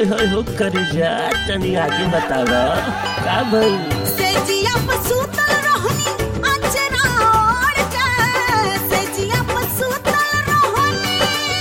होय होय हो कर जा तनी आगे बतावा का भई सेजिया पर सुतल रहनी अचरा ओढ़ के सेजिया पर सुतल रहनी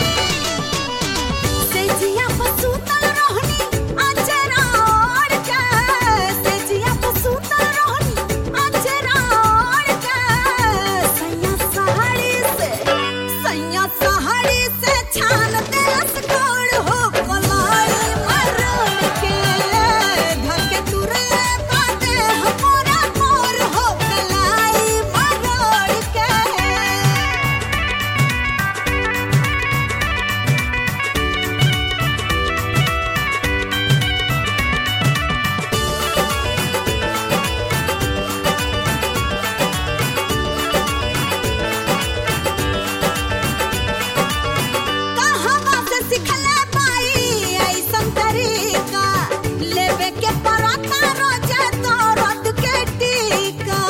सेजिया पर सुतल रहनी अचरा ओढ़ के सेजिया पर सुतल रहनी अचरा ओढ़ के सैया साड़ी से सैया साड़ी से छान देलस गोड़ हो कलाई मरोड़ के धके तुरे बाटे हमरा मोर हो कलाई मरोड़ के कहवा से सिखले बाई ऐसन तरीका लेवे के पराता रोजे तो रद के टीका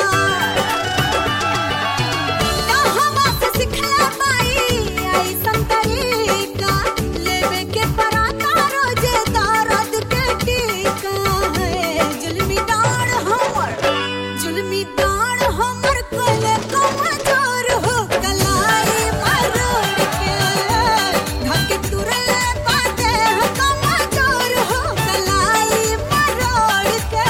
कहवा से सिखले बाई ऐसन तरीका लेवे के पराता रोजे तो रद के टीका है जुल्मी डाड़ हमर जुल्मी डाड़ हमर कोले कमजोर हो कलाई मरोड़ के धके तुरले बाटे कमजोर हो कलाई मरोड़ के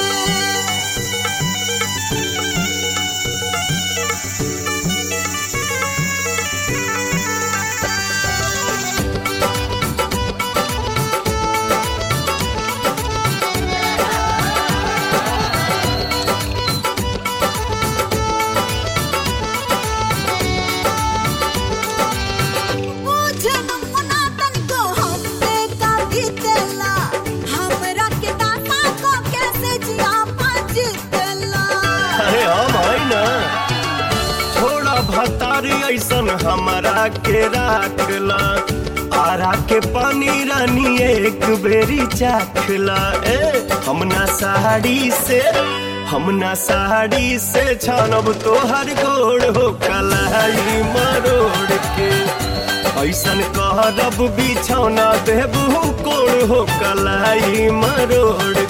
बुझन मुना तनिको हमसे का बीतेला हमरा के दाता को कैसे जिया पाजितला अरे हम है ना थोड़ा भतारी ऐसन हमारा के राखला आरा के पानी रानी एक बेरी चाखला ए हमना साड़ी से हमना साड़ी से छानब तोहर गोड़ हो कलाई मरोड़ के ऐसन कहरब बिछौना देबू कोड़ हो कलाई मरोड़